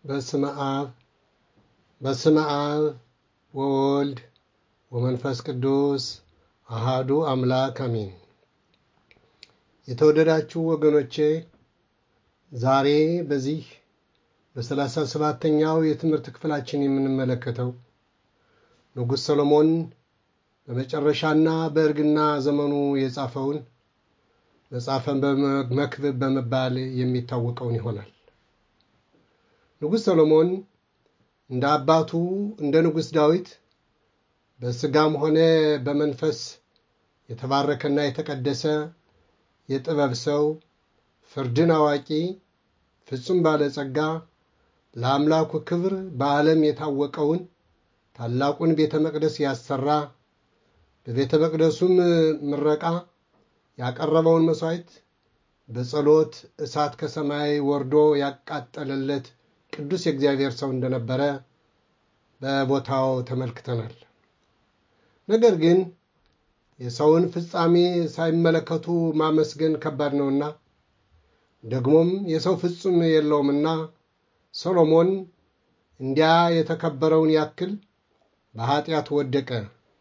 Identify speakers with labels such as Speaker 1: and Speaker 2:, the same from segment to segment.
Speaker 1: በስመ አብ በስመ አብ ወወልድ ወመንፈስ ቅዱስ አሃዱ አምላክ አሜን። የተወደዳችሁ ወገኖቼ ዛሬ በዚህ በሰላሳ ሰባተኛው የትምህርት ክፍላችን የምንመለከተው ንጉሥ ሰሎሞን በመጨረሻና በእርግና ዘመኑ የጻፈውን መጽሐፈ መክብብ በመባል የሚታወቀውን ይሆናል። ንጉሥ ሰሎሞን እንደ አባቱ እንደ ንጉሥ ዳዊት በሥጋም ሆነ በመንፈስ የተባረከና የተቀደሰ የጥበብ ሰው፣ ፍርድን አዋቂ፣ ፍጹም ባለጸጋ፣ ለአምላኩ ክብር በዓለም የታወቀውን ታላቁን ቤተ መቅደስ ያሰራ በቤተ መቅደሱም ምረቃ ያቀረበውን መሥዋዕት በጸሎት እሳት ከሰማይ ወርዶ ያቃጠለለት ቅዱስ የእግዚአብሔር ሰው እንደነበረ በቦታው ተመልክተናል። ነገር ግን የሰውን ፍጻሜ ሳይመለከቱ ማመስገን ከባድ ነውና ደግሞም የሰው ፍጹም የለውምና ሰሎሞን እንዲያ የተከበረውን ያክል በኀጢአት ወደቀ።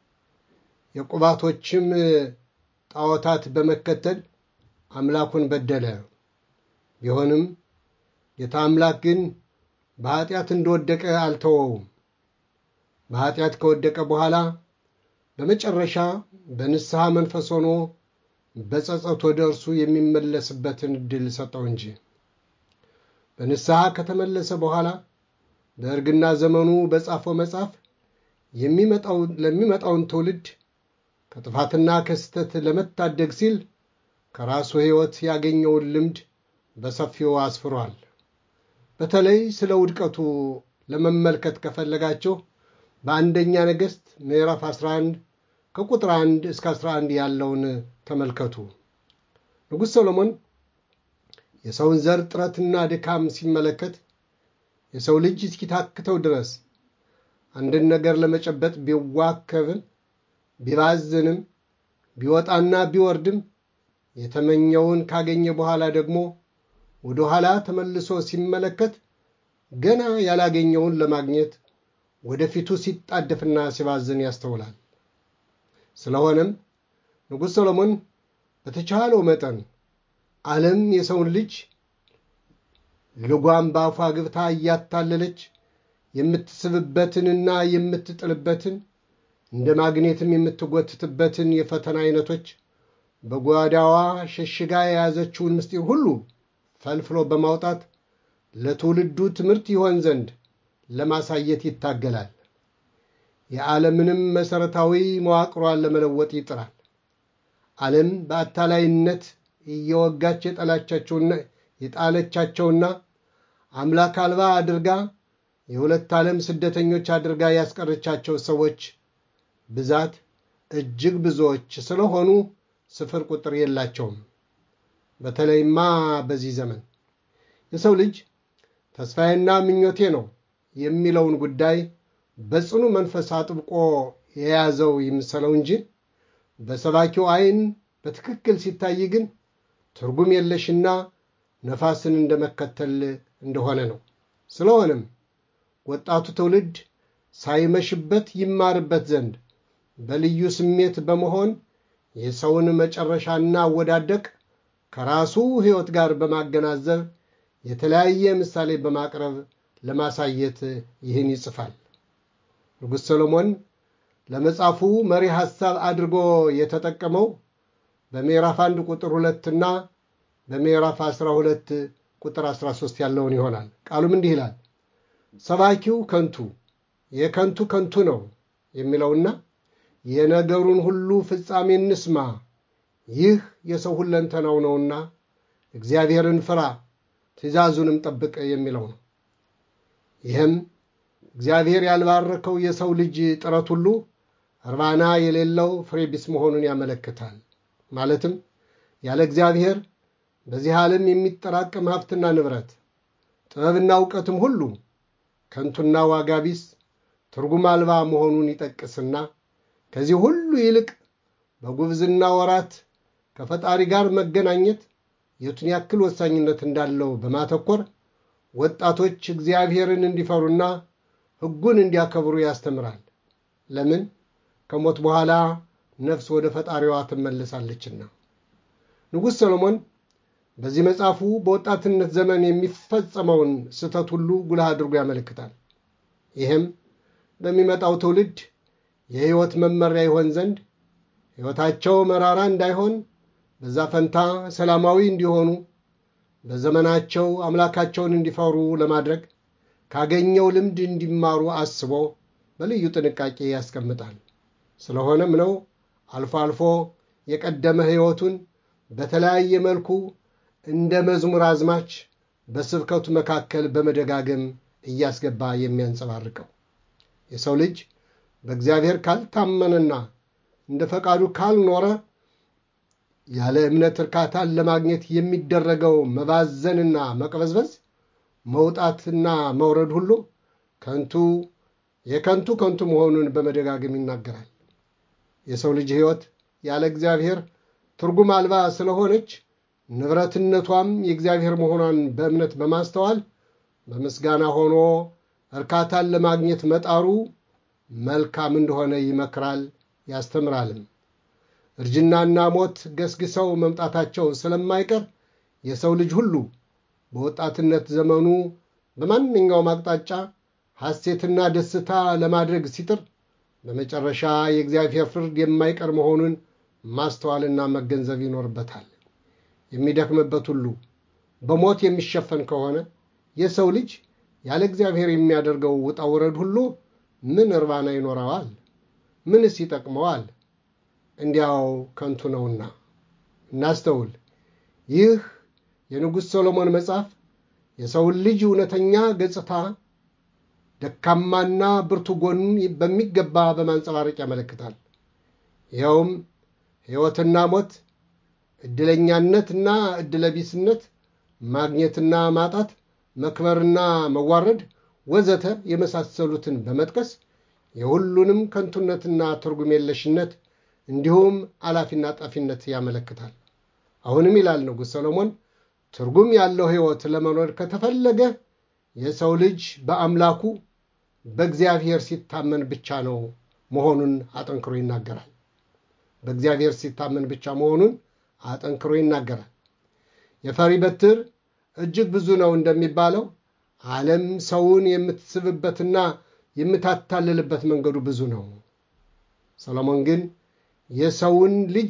Speaker 1: የቁባቶችም ጣዖታት በመከተል አምላኩን በደለ። ቢሆንም ጌታ አምላክ ግን በኀጢአት እንደወደቀ አልተወውም። በኀጢአት ከወደቀ በኋላ በመጨረሻ በንስሐ መንፈስ ሆኖ በጸጸት ወደ እርሱ የሚመለስበትን ዕድል ሰጠው እንጂ በንስሐ ከተመለሰ በኋላ በእርግና ዘመኑ በጻፈው መጽሐፍ ለሚመጣውን ትውልድ ከጥፋትና ከስህተት ለመታደግ ሲል ከራሱ ሕይወት ያገኘውን ልምድ በሰፊው አስፍሯል። በተለይ ስለ ውድቀቱ ለመመልከት ከፈለጋቸው በአንደኛ ነገሥት ምዕራፍ 11 ከቁጥር 1 እስከ 11 ያለውን ተመልከቱ። ንጉሥ ሰሎሞን የሰውን ዘር ጥረትና ድካም ሲመለከት የሰው ልጅ እስኪታክተው ድረስ አንድን ነገር ለመጨበጥ ቢዋከብም ቢባዝንም ቢወጣና ቢወርድም የተመኘውን ካገኘ በኋላ ደግሞ ወደ ኋላ ተመልሶ ሲመለከት ገና ያላገኘውን ለማግኘት ወደፊቱ ሲጣደፍና ሲባዝን ያስተውላል። ስለሆነም ንጉሥ ሰሎሞን በተቻለው መጠን ዓለም የሰውን ልጅ ልጓም በአፏ ግብታ እያታለለች የምትስብበትንና የምትጥልበትን እንደ ማግኔትም የምትጎትትበትን የፈተና አይነቶች በጓዳዋ ሸሽጋ የያዘችውን ምስጢር ሁሉ ፈልፍሎ በማውጣት ለትውልዱ ትምህርት ይሆን ዘንድ ለማሳየት ይታገላል። የዓለምንም መሠረታዊ መዋቅሯን ለመለወጥ ይጥራል። ዓለም በአታላይነት እየወጋች የጣለቻቸውና አምላክ አልባ አድርጋ የሁለት ዓለም ስደተኞች አድርጋ ያስቀረቻቸው ሰዎች ብዛት እጅግ ብዙዎች ስለሆኑ ስፍር ቁጥር የላቸውም። በተለይማ በዚህ ዘመን የሰው ልጅ ተስፋዬና ምኞቴ ነው የሚለውን ጉዳይ በጽኑ መንፈስ አጥብቆ የያዘው ይምሰለው እንጂ በሰባኪው ዓይን በትክክል ሲታይ ግን ትርጉም የለሽና ነፋስን እንደመከተል እንደሆነ ነው። ስለሆነም ወጣቱ ትውልድ ሳይመሽበት ይማርበት ዘንድ በልዩ ስሜት በመሆን የሰውን መጨረሻና አወዳደቅ ከራሱ ሕይወት ጋር በማገናዘብ የተለያየ ምሳሌ በማቅረብ ለማሳየት ይህን ይጽፋል። ንጉሥ ሰሎሞን ለመጽሐፉ መሪ ሐሳብ አድርጎ የተጠቀመው በምዕራፍ አንድ ቁጥር ሁለትና በምዕራፍ 12 ቁጥር 13 ያለውን ይሆናል። ቃሉም እንዲህ ይላል፣ ሰባኪው ከንቱ የከንቱ ከንቱ ነው የሚለውና የነገሩን ሁሉ ፍጻሜ እንስማ፣ ይህ የሰው ሁለንተናው ነውና እግዚአብሔርን ፍራ፣ ትእዛዙንም ጠብቅ የሚለው ነው። ይህም እግዚአብሔር ያልባረከው የሰው ልጅ ጥረት ሁሉ እርባና የሌለው ፍሬ ቢስ መሆኑን ያመለክታል። ማለትም ያለ እግዚአብሔር በዚህ ዓለም የሚጠራቀም ሀብትና ንብረት፣ ጥበብና እውቀትም ሁሉ ከንቱና ዋጋ ቢስ ትርጉም አልባ መሆኑን ይጠቅስና ከዚህ ሁሉ ይልቅ በጉብዝና ወራት ከፈጣሪ ጋር መገናኘት የቱን ያክል ወሳኝነት እንዳለው በማተኮር ወጣቶች እግዚአብሔርን እንዲፈሩና ሕጉን እንዲያከብሩ ያስተምራል። ለምን? ከሞት በኋላ ነፍስ ወደ ፈጣሪዋ ትመለሳለችና። ንጉሥ ሰሎሞን በዚህ መጽሐፉ በወጣትነት ዘመን የሚፈጸመውን ስህተት ሁሉ ጉልህ አድርጎ ያመለክታል። ይህም ለሚመጣው ትውልድ የሕይወት መመሪያ ይሆን ዘንድ ሕይወታቸው መራራ እንዳይሆን በዛ ፈንታ ሰላማዊ እንዲሆኑ በዘመናቸው አምላካቸውን እንዲፈሩ ለማድረግ ካገኘው ልምድ እንዲማሩ አስቦ በልዩ ጥንቃቄ ያስቀምጣል። ስለሆነም ነው አልፎ አልፎ የቀደመ ሕይወቱን በተለያየ መልኩ እንደ መዝሙር አዝማች በስብከቱ መካከል በመደጋገም እያስገባ የሚያንጸባርቀው። የሰው ልጅ በእግዚአብሔር ካልታመነና እንደ ፈቃዱ ካልኖረ ያለ እምነት እርካታን ለማግኘት የሚደረገው መባዘንና መቅበዝበዝ፣ መውጣትና መውረድ ሁሉ ከንቱ የከንቱ ከንቱ መሆኑን በመደጋገም ይናገራል። የሰው ልጅ ሕይወት ያለ እግዚአብሔር ትርጉም አልባ ስለሆነች ንብረትነቷም የእግዚአብሔር መሆኗን በእምነት በማስተዋል በምስጋና ሆኖ እርካታን ለማግኘት መጣሩ መልካም እንደሆነ ይመክራል ያስተምራልም። እርጅናና ሞት ገስግሰው መምጣታቸው ስለማይቀር የሰው ልጅ ሁሉ በወጣትነት ዘመኑ በማንኛውም አቅጣጫ ሐሴትና ደስታ ለማድረግ ሲጥር በመጨረሻ የእግዚአብሔር ፍርድ የማይቀር መሆኑን ማስተዋልና መገንዘብ ይኖርበታል። የሚደክምበት ሁሉ በሞት የሚሸፈን ከሆነ የሰው ልጅ ያለ እግዚአብሔር የሚያደርገው ውጣ ውረድ ሁሉ ምን እርባና ይኖረዋል? ምንስ ይጠቅመዋል? እንዲያው ከንቱ ነውና እናስተውል። ይህ የንጉሥ ሰሎሞን መጽሐፍ የሰውን ልጅ እውነተኛ ገጽታ ደካማና ብርቱ ጎኑን በሚገባ በማንጸባረቅ ያመለክታል። ይኸውም ሕይወትና ሞት፣ ዕድለኛነትና ዕድለቢስነት፣ ማግኘትና ማጣት፣ መክበርና መዋረድ ወዘተ የመሳሰሉትን በመጥቀስ የሁሉንም ከንቱነትና ትርጉም የለሽነት እንዲሁም አላፊና ጠፊነት ያመለክታል። አሁንም ይላል ንጉሥ ሰሎሞን ትርጉም ያለው ሕይወት ለመኖር ከተፈለገ የሰው ልጅ በአምላኩ በእግዚአብሔር ሲታመን ብቻ ነው መሆኑን አጠንክሮ ይናገራል። በእግዚአብሔር ሲታመን ብቻ መሆኑን አጠንክሮ ይናገራል። የፈሪ በትር እጅግ ብዙ ነው እንደሚባለው ዓለም ሰውን የምትስብበትና የምታታልልበት መንገዱ ብዙ ነው። ሰሎሞን ግን የሰውን ልጅ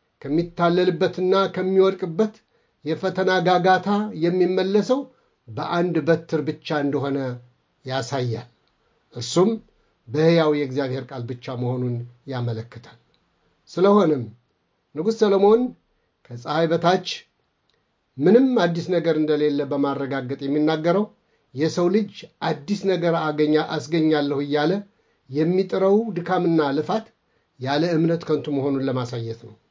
Speaker 1: ከሚታለልበትና ከሚወድቅበት የፈተና ጋጋታ የሚመለሰው በአንድ በትር ብቻ እንደሆነ ያሳያል። እርሱም በሕያው የእግዚአብሔር ቃል ብቻ መሆኑን ያመለክታል። ስለሆነም ንጉሥ ሰሎሞን ከፀሐይ በታች ምንም አዲስ ነገር እንደሌለ በማረጋገጥ የሚናገረው የሰው ልጅ አዲስ ነገር አገኛ አስገኛለሁ እያለ የሚጥረው ድካምና ልፋት ያለ እምነት ከንቱ መሆኑን ለማሳየት ነው።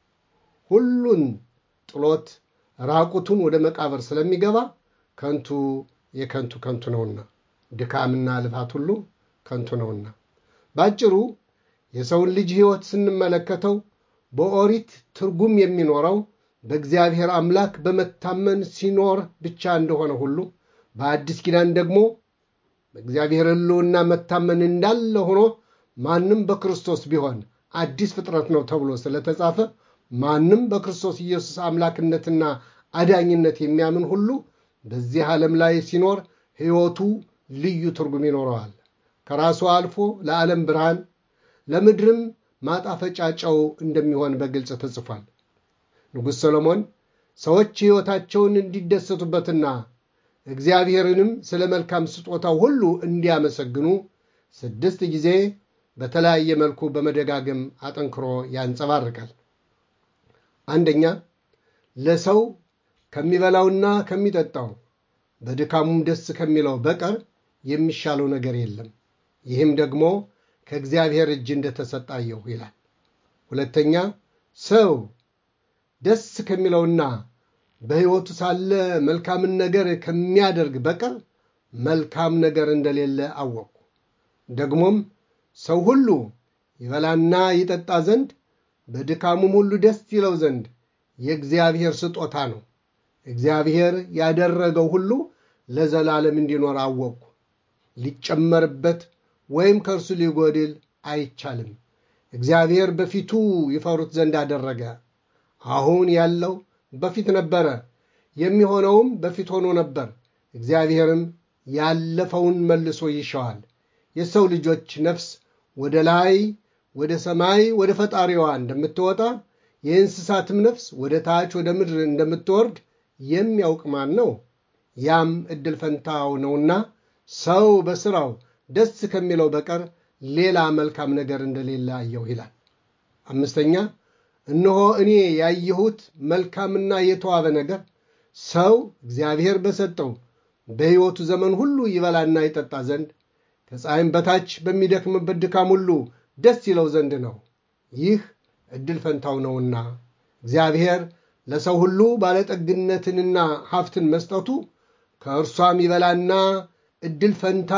Speaker 1: ሁሉን ጥሎት ራቁቱን ወደ መቃብር ስለሚገባ ከንቱ የከንቱ ከንቱ ነውና ድካምና ልፋት ሁሉ ከንቱ ነውና። ባጭሩ የሰውን ልጅ ሕይወት ስንመለከተው በኦሪት ትርጉም የሚኖረው በእግዚአብሔር አምላክ በመታመን ሲኖር ብቻ እንደሆነ ሁሉ በአዲስ ኪዳን ደግሞ በእግዚአብሔር ሕልውና መታመን እንዳለ ሆኖ ማንም በክርስቶስ ቢሆን አዲስ ፍጥረት ነው ተብሎ ስለተጻፈ ማንም በክርስቶስ ኢየሱስ አምላክነትና አዳኝነት የሚያምን ሁሉ በዚህ ዓለም ላይ ሲኖር ሕይወቱ ልዩ ትርጉም ይኖረዋል። ከራሱ አልፎ ለዓለም ብርሃን፣ ለምድርም ማጣፈጫ ጨው እንደሚሆን በግልጽ ተጽፏል። ንጉሥ ሰሎሞን ሰዎች ሕይወታቸውን እንዲደሰቱበትና እግዚአብሔርንም ስለ መልካም ስጦታው ሁሉ እንዲያመሰግኑ ስድስት ጊዜ በተለያየ መልኩ በመደጋገም አጠንክሮ ያንጸባርቃል። አንደኛ ለሰው ከሚበላውና ከሚጠጣው በድካሙም ደስ ከሚለው በቀር የሚሻለው ነገር የለም፣ ይህም ደግሞ ከእግዚአብሔር እጅ እንደተሰጣየሁ ይላል። ሁለተኛ ሰው ደስ ከሚለውና በሕይወቱ ሳለ መልካምን ነገር ከሚያደርግ በቀር መልካም ነገር እንደሌለ አወቅኩ። ደግሞም ሰው ሁሉ ይበላና ይጠጣ ዘንድ በድካሙም ሁሉ ደስ ይለው ዘንድ የእግዚአብሔር ስጦታ ነው። እግዚአብሔር ያደረገው ሁሉ ለዘላለም እንዲኖር አወቅኩ። ሊጨመርበት ወይም ከእርሱ ሊጎድል አይቻልም። እግዚአብሔር በፊቱ ይፈሩት ዘንድ አደረገ። አሁን ያለው በፊት ነበረ፣ የሚሆነውም በፊት ሆኖ ነበር። እግዚአብሔርም ያለፈውን መልሶ ይሻዋል። የሰው ልጆች ነፍስ ወደ ላይ ወደ ሰማይ ወደ ፈጣሪዋ እንደምትወጣ የእንስሳትም ነፍስ ወደ ታች ወደ ምድር እንደምትወርድ የሚያውቅ ማን ነው? ያም ዕድል ፈንታው ነውና ሰው በሥራው ደስ ከሚለው በቀር ሌላ መልካም ነገር እንደሌለ አየሁ ይላል። አምስተኛ እነሆ እኔ ያየሁት መልካምና የተዋበ ነገር ሰው እግዚአብሔር በሰጠው በሕይወቱ ዘመን ሁሉ ይበላና ይጠጣ ዘንድ ከፀሐይም በታች በሚደክምበት ድካም ሁሉ ደስ ይለው ዘንድ ነው። ይህ ዕድል ፈንታው ነውና እግዚአብሔር ለሰው ሁሉ ባለጠግነትንና ሀብትን መስጠቱ ከእርሷም ይበላና ዕድል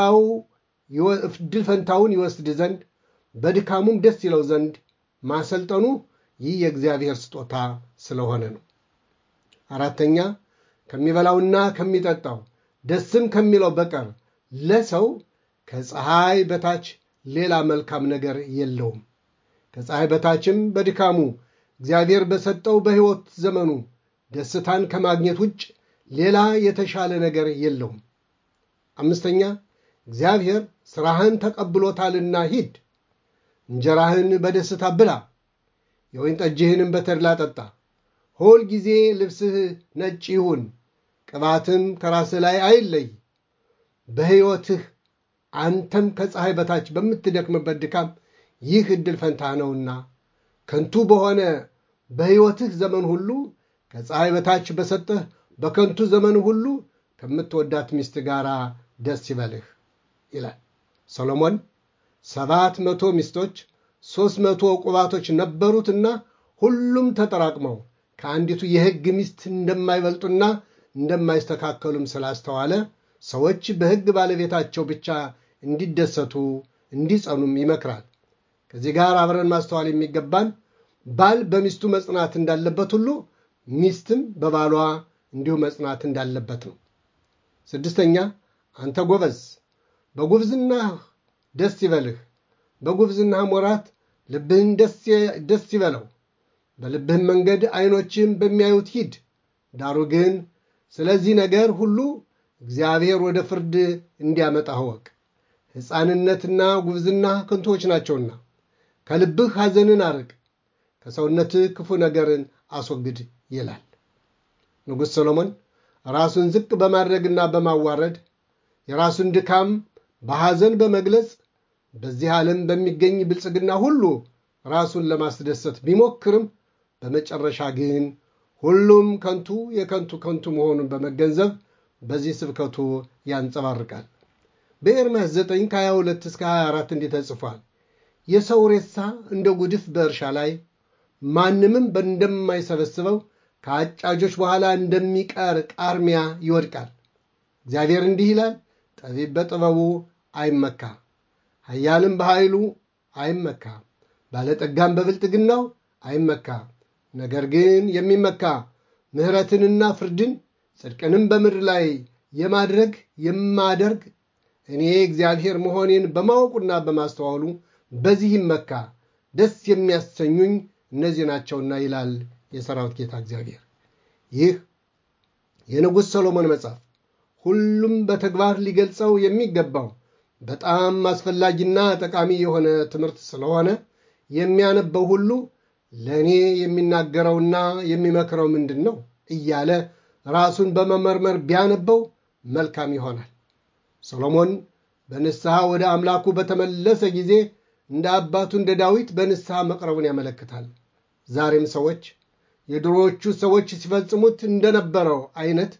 Speaker 1: ፈንታውን ይወስድ ዘንድ በድካሙም ደስ ይለው ዘንድ ማሰልጠኑ ይህ የእግዚአብሔር ስጦታ ስለሆነ ነው። አራተኛ ከሚበላውና ከሚጠጣው ደስም ከሚለው በቀር ለሰው ከፀሐይ በታች ሌላ መልካም ነገር የለውም። ከፀሐይ በታችም በድካሙ እግዚአብሔር በሰጠው በሕይወት ዘመኑ ደስታን ከማግኘት ውጭ ሌላ የተሻለ ነገር የለውም። አምስተኛ እግዚአብሔር ሥራህን ተቀብሎታልና ሂድ፣ እንጀራህን በደስታ ብላ፣ የወይን ጠጅህንም በተድላ ጠጣ። ሁል ጊዜ ልብስህ ነጭ ይሁን፣ ቅባትም ከራስህ ላይ አይለይ። በሕይወትህ አንተም ከፀሐይ በታች በምትደክምበት ድካም ይህ ዕድል ፈንታ ነውና ከንቱ በሆነ በሕይወትህ ዘመን ሁሉ ከፀሐይ በታች በሰጠህ በከንቱ ዘመን ሁሉ ከምትወዳት ሚስት ጋር ደስ ይበልህ ይላል። ሰሎሞን ሰባት መቶ ሚስቶች ሦስት መቶ ቁባቶች ነበሩትና ሁሉም ተጠራቅመው ከአንዲቱ የሕግ ሚስት እንደማይበልጡና እንደማይስተካከሉም ስላስተዋለ ሰዎች በሕግ ባለቤታቸው ብቻ እንዲደሰቱ እንዲጸኑም ይመክራል። ከዚህ ጋር አብረን ማስተዋል የሚገባን ባል በሚስቱ መጽናት እንዳለበት ሁሉ ሚስትም በባሏ እንዲሁ መጽናት እንዳለበት ነው። ስድስተኛ አንተ ጎበዝ በጉብዝናህ ደስ ይበልህ፣ በጉብዝናህም ወራት ልብህን ደስ ይበለው። በልብህም መንገድ ዐይኖችህም በሚያዩት ሂድ። ዳሩ ግን ስለዚህ ነገር ሁሉ እግዚአብሔር ወደ ፍርድ እንዲያመጣ እወቅ። ሕፃንነትና ጉብዝና ከንቶች ናቸውና ከልብህ ሐዘንን አርቅ፣ ከሰውነትህ ክፉ ነገርን አስወግድ ይላል። ንጉሥ ሰሎሞን ራሱን ዝቅ በማድረግና በማዋረድ የራሱን ድካም በሐዘን በመግለጽ በዚህ ዓለም በሚገኝ ብልጽግና ሁሉ ራሱን ለማስደሰት ቢሞክርም በመጨረሻ ግን ሁሉም ከንቱ የከንቱ ከንቱ መሆኑን በመገንዘብ በዚህ ስብከቱ ያንጸባርቃል። በኤርምያስ 9 ከ22 እስከ 24 እንዲህ ተጽፏል። የሰው ሬሳ እንደ ጉድፍ በእርሻ ላይ ማንምም እንደማይሰበስበው ከአጫጆች በኋላ እንደሚቀር ቃርሚያ ይወድቃል። እግዚአብሔር እንዲህ ይላል፣ ጠቢብ በጥበቡ አይመካ፣ ኃያልም በኃይሉ አይመካ፣ ባለጠጋም በብልጥግናው አይመካ። ነገር ግን የሚመካ ምሕረትንና ፍርድን ጽድቅንም በምድር ላይ የማድረግ የማደርግ እኔ እግዚአብሔር መሆኔን በማወቁና በማስተዋሉ በዚህ ይመካ፣ ደስ የሚያሰኙኝ እነዚህ ናቸውና ይላል የሰራዊት ጌታ እግዚአብሔር። ይህ የንጉሥ ሰሎሞን መጽሐፍ ሁሉም በተግባር ሊገልጸው የሚገባው በጣም አስፈላጊና ጠቃሚ የሆነ ትምህርት ስለሆነ የሚያነበው ሁሉ ለእኔ የሚናገረውና የሚመክረው ምንድን ነው እያለ ራሱን በመመርመር ቢያነበው መልካም ይሆናል። ሰሎሞን በንስሐ ወደ አምላኩ በተመለሰ ጊዜ እንደ አባቱ እንደ ዳዊት በንስሐ መቅረቡን ያመለክታል። ዛሬም ሰዎች የድሮዎቹ ሰዎች ሲፈጽሙት እንደነበረው አይነት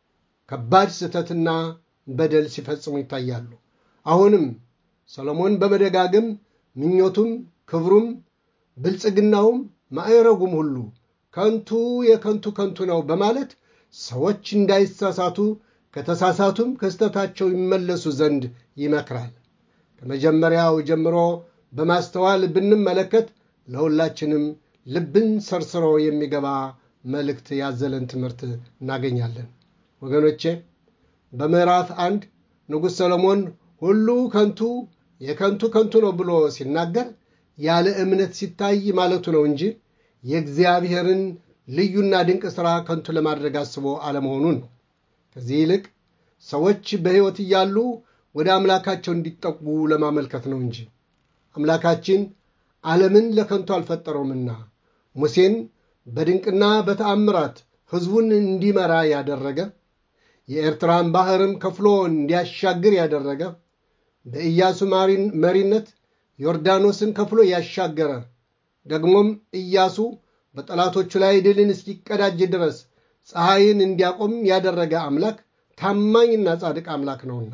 Speaker 1: ከባድ ስህተትና በደል ሲፈጽሙ ይታያሉ። አሁንም ሰሎሞን በመደጋገም ምኞቱም፣ ክብሩም፣ ብልጽግናውም፣ ማዕረጉም ሁሉ ከንቱ የከንቱ ከንቱ ነው በማለት ሰዎች እንዳይሳሳቱ ከተሳሳቱም ከስተታቸው ይመለሱ ዘንድ ይመክራል። ከመጀመሪያው ጀምሮ በማስተዋል ብንመለከት ለሁላችንም ልብን ሰርስሮ የሚገባ መልእክት ያዘለን ትምህርት እናገኛለን። ወገኖቼ በምዕራፍ አንድ ንጉሥ ሰሎሞን ሁሉ ከንቱ የከንቱ ከንቱ ነው ብሎ ሲናገር ያለ እምነት ሲታይ ማለቱ ነው እንጂ የእግዚአብሔርን ልዩና ድንቅ ሥራ ከንቱ ለማድረግ አስቦ አለመሆኑን ነው። ከዚህ ይልቅ ሰዎች በሕይወት እያሉ ወደ አምላካቸው እንዲጠጉ ለማመልከት ነው እንጂ አምላካችን ዓለምን ለከንቱ አልፈጠረውምና ሙሴን በድንቅና በተአምራት ሕዝቡን እንዲመራ ያደረገ የኤርትራን ባሕርም ከፍሎ እንዲያሻግር ያደረገ በኢያሱ መሪነት ዮርዳኖስን ከፍሎ ያሻገረ ደግሞም ኢያሱ በጠላቶቹ ላይ ድልን እስኪቀዳጅ ድረስ ፀሐይን እንዲያቆም ያደረገ አምላክ ታማኝና ጻድቅ አምላክ ነውና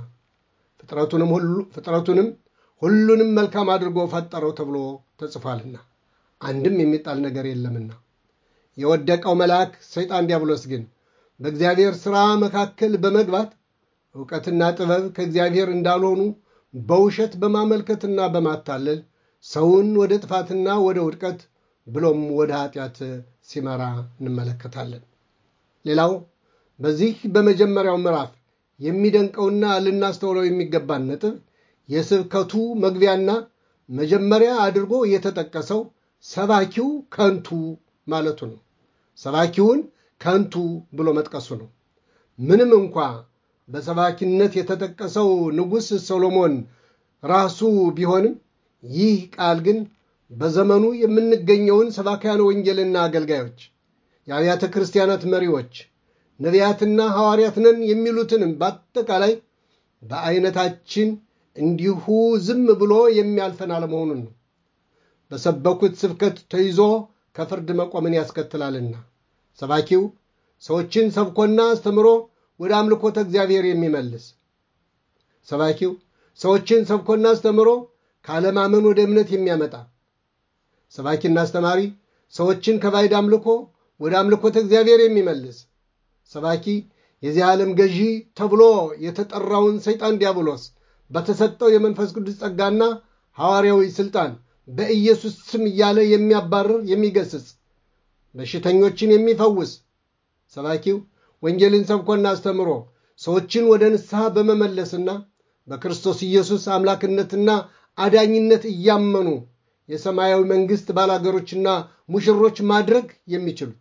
Speaker 1: ፍጥረቱንም ሁሉንም መልካም አድርጎ ፈጠረው ተብሎ ተጽፏልና አንድም የሚጣል ነገር የለምና። የወደቀው መልአክ ሰይጣን ዲያብሎስ ግን በእግዚአብሔር ሥራ መካከል በመግባት ዕውቀትና ጥበብ ከእግዚአብሔር እንዳልሆኑ በውሸት በማመልከትና በማታለል ሰውን ወደ ጥፋትና ወደ ውድቀት ብሎም ወደ ኃጢአት ሲመራ እንመለከታለን። ሌላው በዚህ በመጀመሪያው ምዕራፍ የሚደንቀውና ልናስተውለው የሚገባን ነጥብ የስብከቱ መግቢያና መጀመሪያ አድርጎ የተጠቀሰው ሰባኪው ከንቱ ማለቱ ነው። ሰባኪውን ከንቱ ብሎ መጥቀሱ ነው። ምንም እንኳ በሰባኪነት የተጠቀሰው ንጉሥ ሰሎሞን ራሱ ቢሆንም ይህ ቃል ግን በዘመኑ የምንገኘውን ሰባክያነ ወንጌልና አገልጋዮች፣ የአብያተ ክርስቲያናት መሪዎች፣ ነቢያትና ሐዋርያት ነን የሚሉትንም በአጠቃላይ በአይነታችን እንዲሁ ዝም ብሎ የሚያልፈን አለመሆኑን ነው። በሰበኩት ስብከት ተይዞ ከፍርድ መቆምን ያስከትላልና ሰባኪው ሰዎችን ሰብኮና አስተምሮ ወደ አምልኮተ እግዚአብሔር የሚመልስ ሰባኪው ሰዎችን ሰብኮና አስተምሮ ካለማመን ወደ እምነት የሚያመጣ ሰባኪና አስተማሪ ሰዎችን ከባዕድ አምልኮ ወደ አምልኮተ እግዚአብሔር የሚመልስ ሰባኪ የዚህ ዓለም ገዢ ተብሎ የተጠራውን ሰይጣን ዲያብሎስ በተሰጠው የመንፈስ ቅዱስ ጸጋና ሐዋርያዊ ሥልጣን በኢየሱስ ስም እያለ የሚያባርር የሚገስጽ በሽተኞችን የሚፈውስ ሰባኪው ወንጌልን ሰብኮና አስተምሮ ሰዎችን ወደ ንስሐ በመመለስና በክርስቶስ ኢየሱስ አምላክነትና አዳኝነት እያመኑ የሰማያዊ መንግሥት ባላገሮችና ሙሽሮች ማድረግ የሚችሉት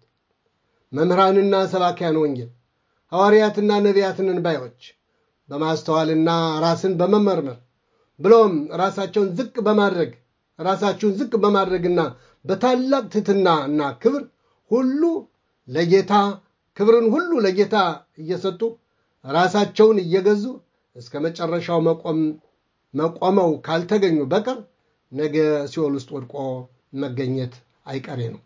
Speaker 1: መምህራንና ሰባኪያን ወንጌል ሐዋርያትና ነቢያትን ባዮች በማስተዋልና ራስን በመመርመር ብሎም ራሳቸውን ዝቅ በማድረግ ራሳችሁን ዝቅ በማድረግና በታላቅ ትሕትና እና ክብር ሁሉ ለጌታ ክብርን ሁሉ ለጌታ እየሰጡ ራሳቸውን እየገዙ እስከ መጨረሻው መቆም መቆመው ካልተገኙ በቀር ነገ ሲኦል ውስጥ ወድቆ መገኘት አይቀሬ ነው።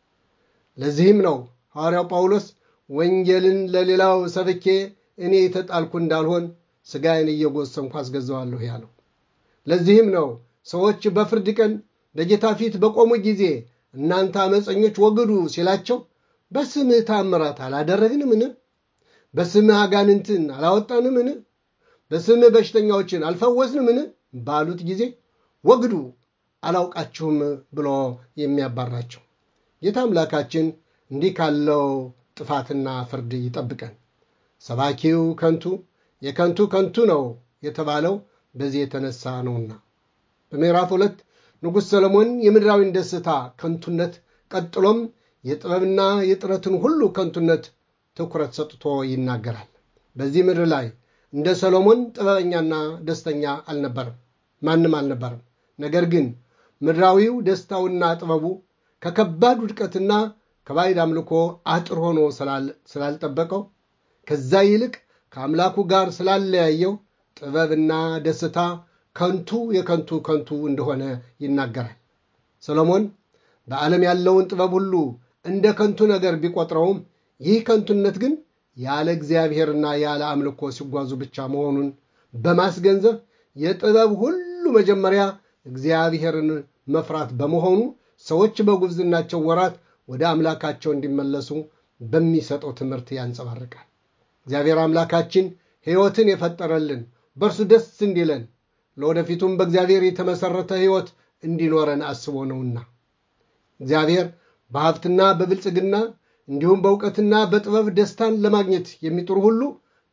Speaker 1: ለዚህም ነው ሐዋርያው ጳውሎስ ወንጌልን ለሌላው ሰብኬ እኔ የተጣልኩ እንዳልሆን ሥጋዬን እየጎሰምኩ አስገዛዋለሁ ያለው። ለዚህም ነው ሰዎች በፍርድ ቀን በጌታ ፊት በቆሙ ጊዜ እናንተ አመፀኞች ወግዱ ሲላቸው በስምህ ታምራት አላደረግንምን? በስምህ አጋንንትን አላወጣንምን? በስምህ በሽተኛዎችን አልፈወስንምን? ባሉት ጊዜ ወግዱ አላውቃችሁም ብሎ የሚያባራቸው ጌታ አምላካችን እንዲህ ካለው ጥፋትና ፍርድ ይጠብቀን። ሰባኪው ከንቱ የከንቱ ከንቱ ነው የተባለው በዚህ የተነሳ ነውና። በምዕራፍ ሁለት ንጉሥ ሰሎሞን የምድራዊን ደስታ ከንቱነት ቀጥሎም የጥበብና የጥረትን ሁሉ ከንቱነት ትኩረት ሰጥቶ ይናገራል። በዚህ ምድር ላይ እንደ ሰሎሞን ጥበበኛና ደስተኛ አልነበረም፣ ማንም አልነበረም። ነገር ግን ምድራዊው ደስታውና ጥበቡ ከከባድ ውድቀትና ከባዕድ አምልኮ አጥር ሆኖ ስላልጠበቀው ከዛ ይልቅ ከአምላኩ ጋር ስላለያየው ጥበብና ደስታ ከንቱ የከንቱ ከንቱ እንደሆነ ይናገራል። ሰሎሞን በዓለም ያለውን ጥበብ ሁሉ እንደ ከንቱ ነገር ቢቆጥረውም ይህ ከንቱነት ግን ያለ እግዚአብሔርና ያለ አምልኮ ሲጓዙ ብቻ መሆኑን በማስገንዘብ የጥበብ ሁሉ መጀመሪያ እግዚአብሔርን መፍራት በመሆኑ ሰዎች በጉብዝናቸው ወራት ወደ አምላካቸው እንዲመለሱ በሚሰጠው ትምህርት ያንጸባርቃል። እግዚአብሔር አምላካችን ሕይወትን የፈጠረልን በእርሱ ደስ እንዲለን ለወደፊቱም በእግዚአብሔር የተመሠረተ ሕይወት እንዲኖረን አስቦ ነውና እግዚአብሔር በሀብትና በብልጽግና እንዲሁም በእውቀትና በጥበብ ደስታን ለማግኘት የሚጥሩ ሁሉ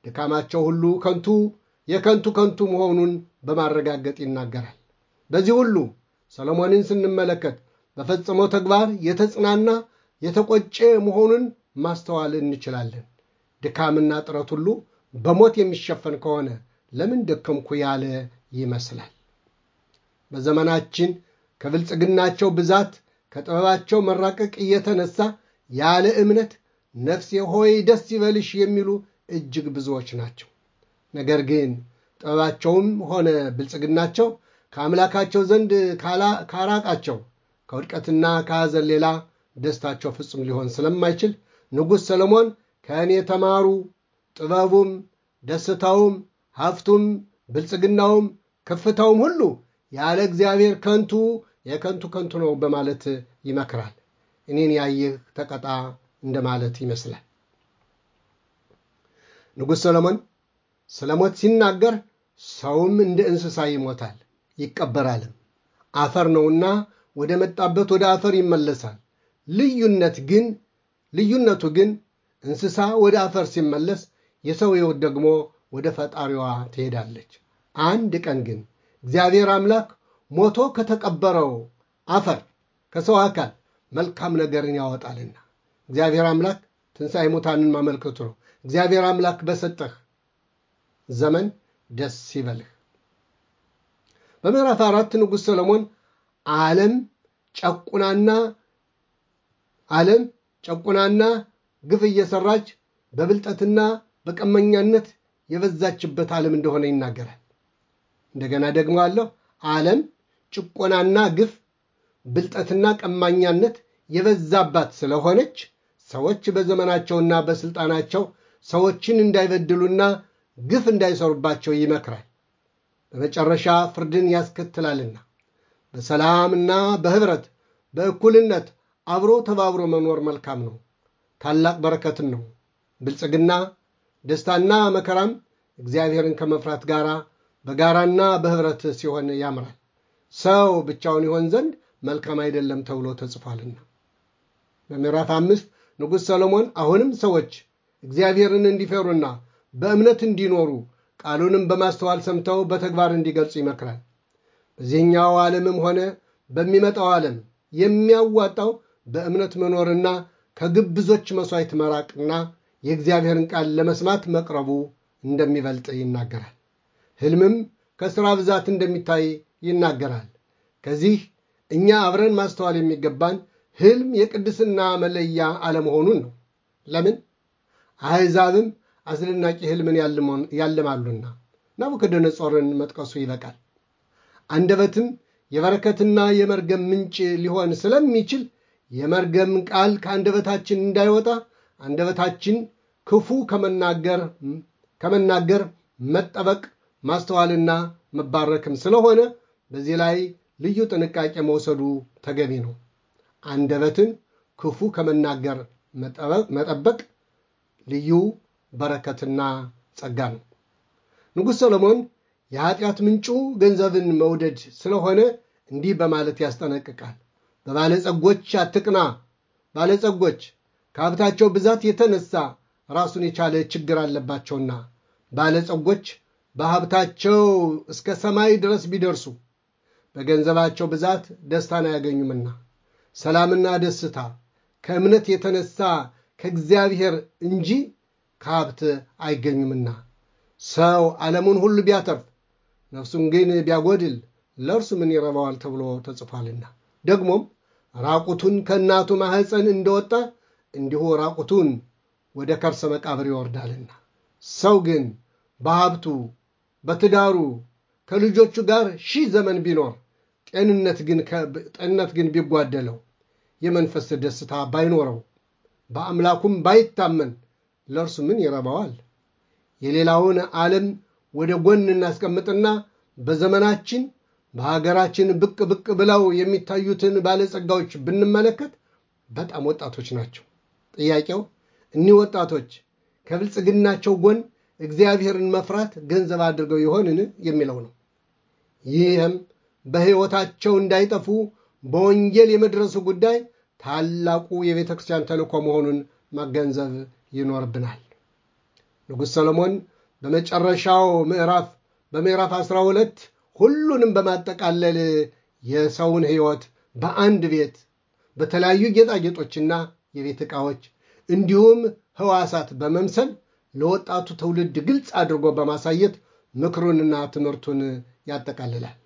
Speaker 1: ድካማቸው ሁሉ ከንቱ የከንቱ ከንቱ መሆኑን በማረጋገጥ ይናገራል። በዚህ ሁሉ ሰሎሞንን ስንመለከት በፈጸመው ተግባር የተጽናና የተቆጨ መሆኑን ማስተዋል እንችላለን። ድካምና ጥረት ሁሉ በሞት የሚሸፈን ከሆነ ለምን ደከምኩ ያለ ይመስላል። በዘመናችን ከብልጽግናቸው ብዛት ከጥበባቸው መራቀቅ እየተነሳ ያለ እምነት ነፍሴ ሆይ ደስ ይበልሽ የሚሉ እጅግ ብዙዎች ናቸው። ነገር ግን ጥበባቸውም ሆነ ብልጽግናቸው ከአምላካቸው ዘንድ ካራቃቸው ከውድቀትና ከሐዘን ሌላ ደስታቸው ፍጹም ሊሆን ስለማይችል ንጉሥ ሰለሞን ከእኔ ተማሩ፣ ጥበቡም፣ ደስታውም፣ ሀብቱም፣ ብልጽግናውም፣ ከፍታውም ሁሉ ያለ እግዚአብሔር ከንቱ የከንቱ ከንቱ ነው በማለት ይመክራል። እኔን ያየህ ተቀጣ እንደማለት ይመስላል። ንጉሥ ሰሎሞን ስለ ሞት ሲናገር ሰውም እንደ እንስሳ ይሞታል ይቀበራልም፣ አፈር ነውና ወደ መጣበት ወደ አፈር ይመለሳል። ልዩነት ግን ልዩነቱ ግን እንስሳ ወደ አፈር ሲመለስ የሰው ሕይወት ደግሞ ወደ ፈጣሪዋ ትሄዳለች። አንድ ቀን ግን እግዚአብሔር አምላክ ሞቶ ከተቀበረው አፈር ከሰው አካል መልካም ነገርን ያወጣልና እግዚአብሔር አምላክ ትንሣኤ ሙታንን ማመልከቱ ነው። እግዚአብሔር አምላክ በሰጠህ ዘመን ደስ ይበልህ። በምዕራፍ አራት ንጉሥ ሰሎሞን ዓለም ጨቁናና ዓለም ጨቁናና ግፍ እየሰራች በብልጠትና በቀመኛነት የበዛችበት ዓለም እንደሆነ ይናገራል። እንደገና ደግሞ አለው ዓለም ጭቆናና ግፍ ብልጠትና ቀማኛነት የበዛባት ስለሆነች ሰዎች በዘመናቸውና በስልጣናቸው ሰዎችን እንዳይበድሉና ግፍ እንዳይሰሩባቸው ይመክራል። በመጨረሻ ፍርድን ያስከትላልና በሰላምና በህብረት በእኩልነት አብሮ ተባብሮ መኖር መልካም ነው፣ ታላቅ በረከትን ነው። ብልጽግና ደስታና መከራም እግዚአብሔርን ከመፍራት ጋር በጋራና በህብረት ሲሆን ያምራል። ሰው ብቻውን ይሆን ዘንድ መልካም አይደለም ተብሎ ተጽፏልና። በምዕራፍ አምስት ንጉሥ ሰሎሞን አሁንም ሰዎች እግዚአብሔርን እንዲፈሩና በእምነት እንዲኖሩ ቃሉንም በማስተዋል ሰምተው በተግባር እንዲገልጹ ይመክራል። በዚህኛው ዓለምም ሆነ በሚመጣው ዓለም የሚያዋጣው በእምነት መኖርና ከግብዞች መሥዋዕት መራቅና የእግዚአብሔርን ቃል ለመስማት መቅረቡ እንደሚበልጥ ይናገራል። ሕልምም ከሥራ ብዛት እንደሚታይ ይናገራል። ከዚህ እኛ አብረን ማስተዋል የሚገባን ሕልም የቅድስና መለያ አለመሆኑን ነው። ለምን? አሕዛብም አስደናቂ ሕልምን ያልማሉና ናቡከደነጾርን መጥቀሱ ይበቃል። አንደበትም የበረከትና የመርገም ምንጭ ሊሆን ስለሚችል የመርገም ቃል ከአንደበታችን እንዳይወጣ አንደበታችን ክፉ ከመናገር መጠበቅ ማስተዋልና መባረክም ስለሆነ በዚህ ላይ ልዩ ጥንቃቄ መውሰዱ ተገቢ ነው። አንደበትን ክፉ ከመናገር መጠበቅ ልዩ በረከትና ጸጋ ነው። ንጉሥ ሰሎሞን የኃጢአት ምንጩ ገንዘብን መውደድ ስለሆነ እንዲህ በማለት ያስጠነቅቃል። በባለጸጎች አትቅና። ባለጸጎች ከሀብታቸው ብዛት የተነሳ ራሱን የቻለ ችግር አለባቸውና ባለጸጎች በሀብታቸው እስከ ሰማይ ድረስ ቢደርሱ በገንዘባቸው ብዛት ደስታን አያገኙምና ሰላምና ደስታ ከእምነት የተነሳ ከእግዚአብሔር እንጂ ከሀብት አይገኙምና ሰው ዓለሙን ሁሉ ቢያተርፍ ነፍሱን ግን ቢያጎድል ለእርሱ ምን ይረባዋል ተብሎ ተጽፏልና ደግሞም ራቁቱን ከእናቱ ማኅፀን እንደወጣ እንዲሁ ራቁቱን ወደ ከርሰ መቃብር ይወርዳልና ሰው ግን በሀብቱ በትዳሩ ከልጆቹ ጋር ሺህ ዘመን ቢኖር ጤንነት ግን ቢጓደለው የመንፈስ ደስታ ባይኖረው በአምላኩም ባይታመን ለእርሱ ምን ይረባዋል? የሌላውን ዓለም ወደ ጎን እናስቀምጥና በዘመናችን በሀገራችን ብቅ ብቅ ብለው የሚታዩትን ባለጸጋዎች ብንመለከት በጣም ወጣቶች ናቸው። ጥያቄው እኒህ ወጣቶች ከብልጽግናቸው ጎን እግዚአብሔርን መፍራት ገንዘብ አድርገው ይሆንን የሚለው ነው። ይህም በሕይወታቸው እንዳይጠፉ በወንጌል የመድረሱ ጉዳይ ታላቁ የቤተ ክርስቲያን ተልእኮ መሆኑን ማገንዘብ ይኖርብናል። ንጉሥ ሰሎሞን በመጨረሻው ምዕራፍ በምዕራፍ 12 ሁሉንም በማጠቃለል የሰውን ሕይወት በአንድ ቤት በተለያዩ ጌጣጌጦችና የቤት ዕቃዎች እንዲሁም ሕዋሳት በመምሰል ለወጣቱ ትውልድ ግልጽ አድርጎ በማሳየት ምክሩንና ትምህርቱን ያጠቃልላል።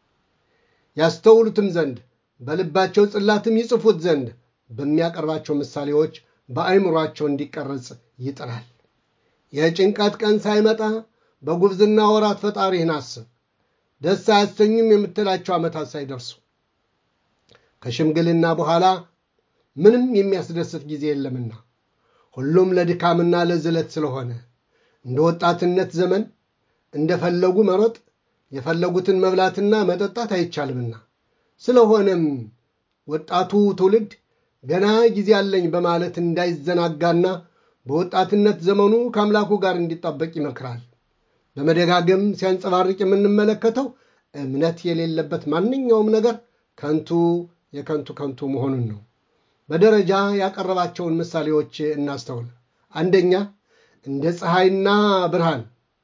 Speaker 1: ያስተውሉትም ዘንድ በልባቸው ጽላትም ይጽፉት ዘንድ በሚያቀርባቸው ምሳሌዎች በአይምሯቸው እንዲቀረጽ ይጥራል። የጭንቀት ቀን ሳይመጣ በጉብዝና ወራት ፈጣሪህን አስብ፣ ደስ አያሰኙም የምትላቸው ዓመታት ሳይደርሱ። ከሽምግልና በኋላ ምንም የሚያስደስት ጊዜ የለምና ሁሉም ለድካምና ለዝለት ስለሆነ እንደ ወጣትነት ዘመን እንደፈለጉ መሮጥ የፈለጉትን መብላትና መጠጣት አይቻልምና ስለሆነም ወጣቱ ትውልድ ገና ጊዜ አለኝ በማለት እንዳይዘናጋና በወጣትነት ዘመኑ ከአምላኩ ጋር እንዲጣበቅ ይመክራል። በመደጋገም ሲያንጸባርቅ የምንመለከተው እምነት የሌለበት ማንኛውም ነገር ከንቱ የከንቱ ከንቱ መሆኑን ነው። በደረጃ ያቀረባቸውን ምሳሌዎች እናስተውል። አንደኛ እንደ ፀሐይና ብርሃን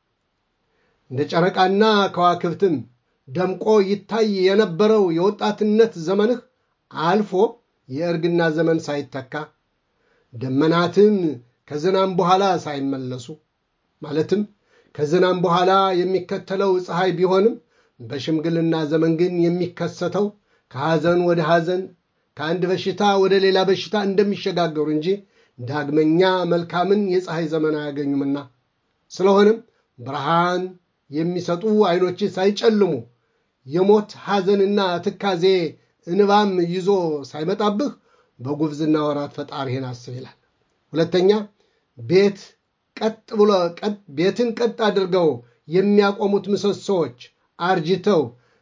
Speaker 1: እንደ ጨረቃና ከዋክብትም ደምቆ ይታይ የነበረው የወጣትነት ዘመንህ አልፎ የእርግና ዘመን ሳይተካ ደመናትም ከዝናም በኋላ ሳይመለሱ ማለትም ከዝናም በኋላ የሚከተለው ፀሐይ ቢሆንም በሽምግልና ዘመን ግን የሚከሰተው ከሐዘን ወደ ሐዘን ከአንድ በሽታ ወደ ሌላ በሽታ እንደሚሸጋገሩ እንጂ ዳግመኛ መልካምን የፀሐይ ዘመን አያገኙምና ስለሆነም ብርሃን የሚሰጡ ዓይኖች ሳይጨልሙ የሞት ሐዘንና ትካዜ እንባም ይዞ ሳይመጣብህ በጉብዝና ወራት ፈጣሪህን አስብ ይላል። ሁለተኛ ቤት ቀጥ ብሎ ቤትን ቀጥ አድርገው የሚያቆሙት ምሰሶዎች አርጅተው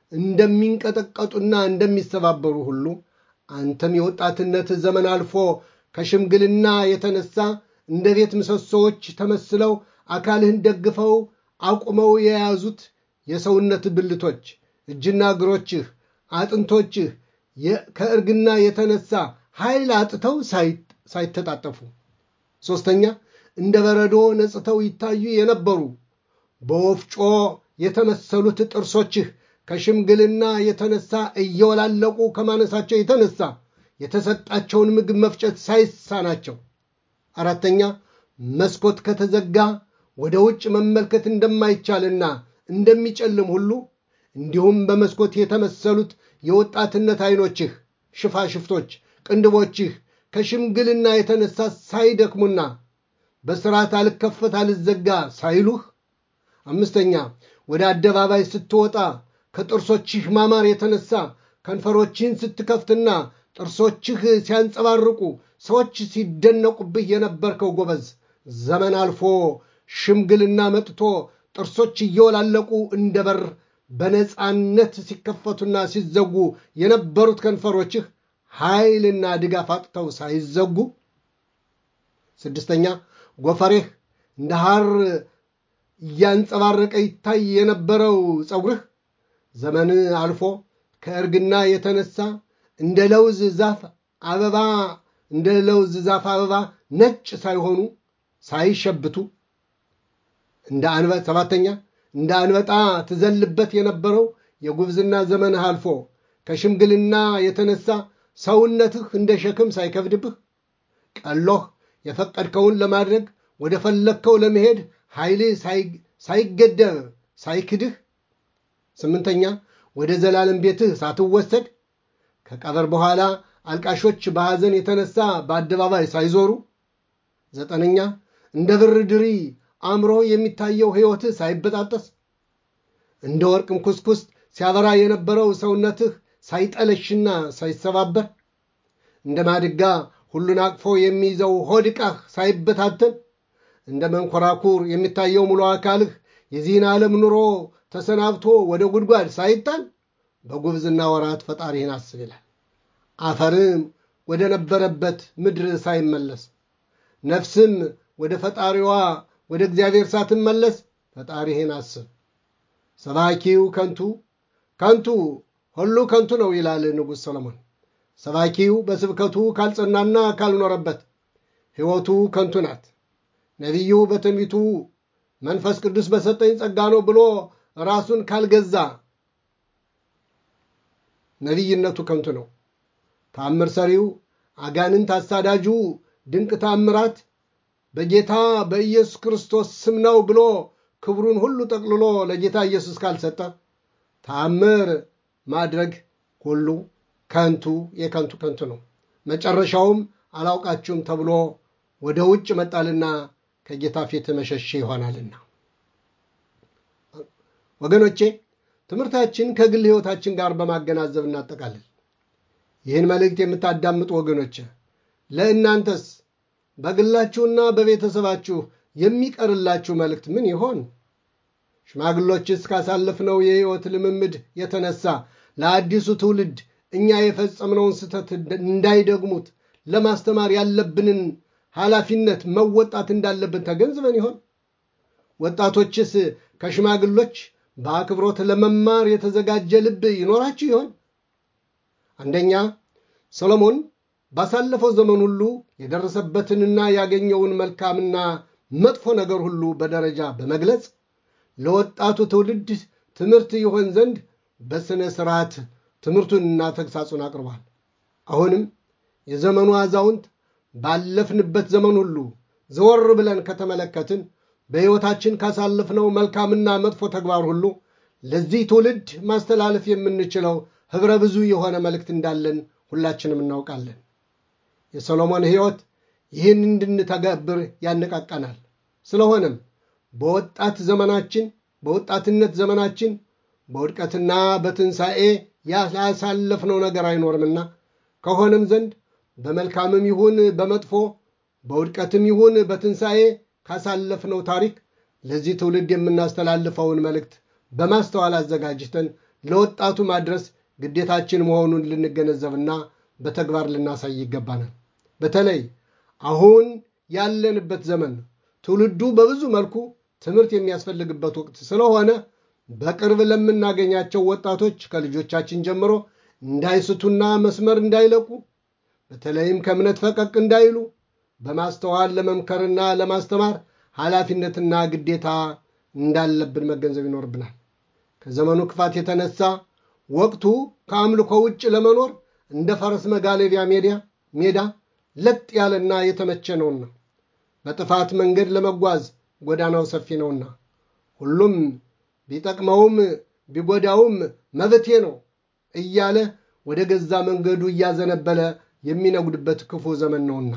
Speaker 1: እንደሚንቀጠቀጡና እንደሚሰባበሩ ሁሉ አንተም የወጣትነት ዘመን አልፎ ከሽምግልና የተነሳ እንደ ቤት ምሰሶዎች ተመስለው አካልህን ደግፈው አቁመው የያዙት የሰውነት ብልቶች፣ እጅና እግሮችህ፣ አጥንቶችህ ከእርግና የተነሳ ኃይል አጥተው ሳይተጣጠፉ፣ ሦስተኛ እንደ በረዶ ነጽተው ይታዩ የነበሩ በወፍጮ የተመሰሉት ጥርሶችህ ከሽምግልና የተነሳ እየወላለቁ ከማነሳቸው የተነሳ የተሰጣቸውን ምግብ መፍጨት ሳይሳናቸው፣ አራተኛ መስኮት ከተዘጋ ወደ ውጭ መመልከት እንደማይቻልና እንደሚጨልም ሁሉ እንዲሁም በመስኮት የተመሰሉት የወጣትነት ዓይኖችህ ሽፋሽፍቶች፣ ቅንድቦችህ ከሽምግልና የተነሳ ሳይደክሙና በስርዓት አልከፈት አልዘጋ ሳይሉህ፣ አምስተኛ ወደ አደባባይ ስትወጣ ከጥርሶችህ ማማር የተነሳ ከንፈሮችህን ስትከፍትና ጥርሶችህ ሲያንጸባርቁ ሰዎች ሲደነቁብህ የነበርከው ጎበዝ ዘመን አልፎ ሽምግልና መጥቶ ጥርሶች እየወላለቁ እንደ በር በነፃነት ሲከፈቱና ሲዘጉ የነበሩት ከንፈሮችህ ኃይልና ድጋፍ አጥተው ሳይዘጉ፣ ስድስተኛ ጎፈሬህ እንደ ሐር እያንጸባረቀ ይታይ የነበረው ፀጉርህ ዘመን አልፎ ከእርግና የተነሳ እንደ ለውዝ ዛፍ አበባ እንደ ለውዝ ዛፍ አበባ ነጭ ሳይሆኑ ሳይሸብቱ እንደ አንበ ሰባተኛ እንደ አንበጣ ትዘልበት የነበረው የጉብዝና ዘመንህ አልፎ ከሽምግልና የተነሳ ሰውነትህ እንደ ሸክም ሳይከብድብህ ቀሎህ የፈቀድከውን ለማድረግ ወደ ፈለግከው ለመሄድ ኃይልህ ሳይገደብ ሳይክድህ ስምንተኛ ወደ ዘላለም ቤትህ ሳትወሰድ ከቀበር በኋላ አልቃሾች በሐዘን የተነሳ በአደባባይ ሳይዞሩ ዘጠነኛ እንደ ብር ድሪ አምሮ የሚታየው ሕይወትህ ሳይበጣጠስ እንደ ወርቅም ኩስኩስ ሲያበራ የነበረው ሰውነትህ ሳይጠለሽና ሳይሰባበር እንደ ማድጋ ሁሉን አቅፎ የሚይዘው ሆድ ዕቃህ ሳይበታተን እንደ መንኮራኩር የሚታየው ሙሉ አካልህ የዚህን ዓለም ኑሮ ተሰናብቶ ወደ ጉድጓድ ሳይጣል በጉብዝና ወራት ፈጣሪህን አስብ ይላል። አፈርም ወደ ነበረበት ምድር ሳይመለስ ነፍስም ወደ ፈጣሪዋ ወደ እግዚአብሔር ሳትመለስ ፈጣሪህን አስብ። ሰባኪው ከንቱ ከንቱ ሁሉ ከንቱ ነው ይላል ንጉሥ ሰሎሞን። ሰባኪው በስብከቱ ካልጸናና ካልኖረበት ሕይወቱ ከንቱ ናት። ነቢዩ በትንቢቱ መንፈስ ቅዱስ በሰጠኝ ጸጋ ነው ብሎ ራሱን ካልገዛ ነቢይነቱ ከንቱ ነው። ታምር ሰሪው፣ አጋንንት አሳዳጁ፣ ድንቅ ታምራት በጌታ በኢየሱስ ክርስቶስ ስም ነው ብሎ ክብሩን ሁሉ ጠቅልሎ ለጌታ ኢየሱስ ካልሰጠ ታምር ማድረግ ሁሉ ከንቱ የከንቱ ከንቱ ነው። መጨረሻውም አላውቃችሁም ተብሎ ወደ ውጭ መጣልና ከጌታ ፊት መሸሽ ይሆናልና። ወገኖቼ ትምህርታችን ከግል ሕይወታችን ጋር በማገናዘብ እናጠቃልል። ይህን መልእክት የምታዳምጡ ወገኖቼ ለእናንተስ በግላችሁና በቤተሰባችሁ የሚቀርላችሁ መልእክት ምን ይሆን? ሽማግሎችስ ካሳለፍነው የሕይወት ልምምድ የተነሳ ለአዲሱ ትውልድ እኛ የፈጸምነውን ስህተት እንዳይደግሙት ለማስተማር ያለብንን ኃላፊነት መወጣት እንዳለብን ተገንዝበን ይሆን? ወጣቶችስ ከሽማግሎች በአክብሮት ለመማር የተዘጋጀ ልብ ይኖራችሁ ይሆን? አንደኛ ሰሎሞን ባሳለፈው ዘመን ሁሉ የደረሰበትንና ያገኘውን መልካምና መጥፎ ነገር ሁሉ በደረጃ በመግለጽ ለወጣቱ ትውልድ ትምህርት ይሆን ዘንድ በሥነ ሥርዓት ትምህርቱንና ተግሳጹን አቅርቧል። አሁንም የዘመኑ አዛውንት ባለፍንበት ዘመን ሁሉ ዘወር ብለን ከተመለከትን በሕይወታችን ካሳለፍነው መልካምና መጥፎ ተግባር ሁሉ ለዚህ ትውልድ ማስተላለፍ የምንችለው ኅብረ ብዙ የሆነ መልእክት እንዳለን ሁላችንም እናውቃለን። የሰሎሞን ሕይወት ይህን እንድንተገብር ያነቃቃናል። ስለሆነም በወጣት ዘመናችን በወጣትነት ዘመናችን በውድቀትና በትንሣኤ ያሳለፍነው ነገር አይኖርምና ከሆነም ዘንድ በመልካምም ይሁን በመጥፎ በውድቀትም ይሁን በትንሣኤ ካሳለፍነው ታሪክ ለዚህ ትውልድ የምናስተላልፈውን መልእክት በማስተዋል አዘጋጅተን ለወጣቱ ማድረስ ግዴታችን መሆኑን ልንገነዘብና በተግባር ልናሳይ ይገባናል። በተለይ አሁን ያለንበት ዘመን ትውልዱ በብዙ መልኩ ትምህርት የሚያስፈልግበት ወቅት ስለሆነ በቅርብ ለምናገኛቸው ወጣቶች ከልጆቻችን ጀምሮ እንዳይስቱና መስመር እንዳይለቁ በተለይም ከእምነት ፈቀቅ እንዳይሉ በማስተዋል ለመምከርና ለማስተማር ኃላፊነትና ግዴታ እንዳለብን መገንዘብ ይኖርብናል። ከዘመኑ ክፋት የተነሳ ወቅቱ ከአምልኮ ውጭ ለመኖር እንደ ፈረስ መጋለቢያ ሜዳ ለጥ ያለና የተመቸ ነውና በጥፋት መንገድ ለመጓዝ ጎዳናው ሰፊ ነውና ሁሉም ቢጠቅመውም ቢጎዳውም መብቴ ነው እያለ ወደ ገዛ መንገዱ እያዘነበለ የሚነጉድበት ክፉ ዘመን ነውና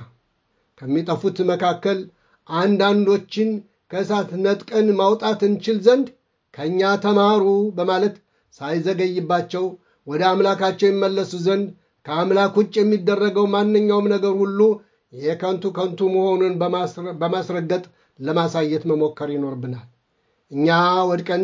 Speaker 1: ከሚጠፉት መካከል አንዳንዶችን ከእሳት ነጥቀን ማውጣት እንችል ዘንድ ከእኛ ተማሩ በማለት ሳይዘገይባቸው ወደ አምላካቸው ይመለሱ ዘንድ ከአምላክ ውጭ የሚደረገው ማንኛውም ነገር ሁሉ የከንቱ ከንቱ መሆኑን በማስረገጥ ለማሳየት መሞከር ይኖርብናል። እኛ ወድቀን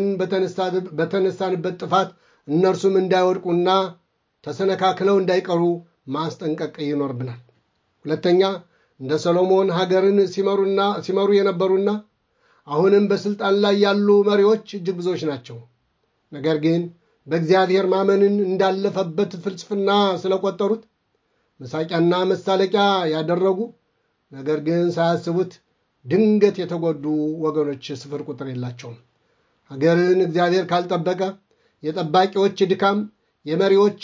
Speaker 1: በተነሳንበት ጥፋት እነርሱም እንዳይወድቁና ተሰነካክለው እንዳይቀሩ ማስጠንቀቅ ይኖርብናል። ሁለተኛ እንደ ሰሎሞን ሀገርን ሲመሩ የነበሩና አሁንም በስልጣን ላይ ያሉ መሪዎች እጅግ ብዙዎች ናቸው። ነገር ግን በእግዚአብሔር ማመንን እንዳለፈበት ፍልስፍና ስለቆጠሩት መሳቂያና መሳለቂያ ያደረጉ ነገር ግን ሳያስቡት ድንገት የተጎዱ ወገኖች ስፍር ቁጥር የላቸውም። ሀገርን እግዚአብሔር ካልጠበቀ የጠባቂዎች ድካም፣ የመሪዎች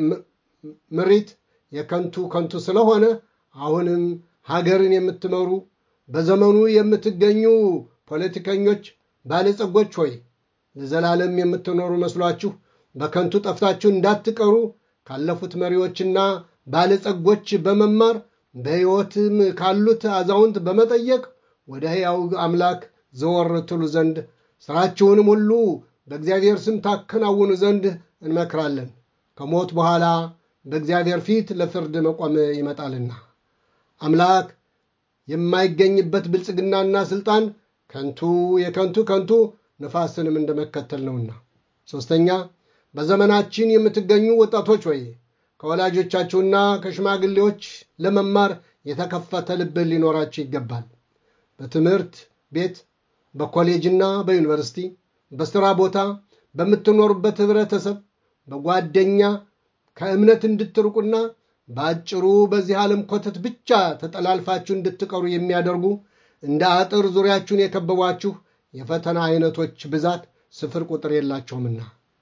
Speaker 1: ምሪት የከንቱ ከንቱ ስለሆነ አሁንም ሀገርን የምትመሩ በዘመኑ የምትገኙ ፖለቲከኞች፣ ባለጸጎች ሆይ ለዘላለም የምትኖሩ መስሏችሁ በከንቱ ጠፍታችሁ እንዳትቀሩ ካለፉት መሪዎችና ባለጸጎች በመማር በሕይወትም ካሉት አዛውንት በመጠየቅ ወደ ሕያው አምላክ ዘወር ትሉ ዘንድ ሥራችሁንም ሁሉ በእግዚአብሔር ስም ታከናውኑ ዘንድ እንመክራለን። ከሞት በኋላ በእግዚአብሔር ፊት ለፍርድ መቆም ይመጣልና አምላክ የማይገኝበት ብልጽግናና ሥልጣን ከንቱ የከንቱ ከንቱ ነፋስንም እንደመከተል ነውና። ሦስተኛ በዘመናችን የምትገኙ ወጣቶች ወይ ከወላጆቻችሁና ከሽማግሌዎች ለመማር የተከፈተ ልብ ሊኖራችሁ ይገባል። በትምህርት ቤት፣ በኮሌጅና በዩኒቨርሲቲ፣ በሥራ ቦታ፣ በምትኖሩበት ኅብረተሰብ፣ በጓደኛ ከእምነት እንድትርቁና በአጭሩ በዚህ ዓለም ኮተት ብቻ ተጠላልፋችሁ እንድትቀሩ የሚያደርጉ እንደ አጥር ዙሪያችሁን የከበቧችሁ የፈተና አይነቶች ብዛት ስፍር ቁጥር የላቸውምና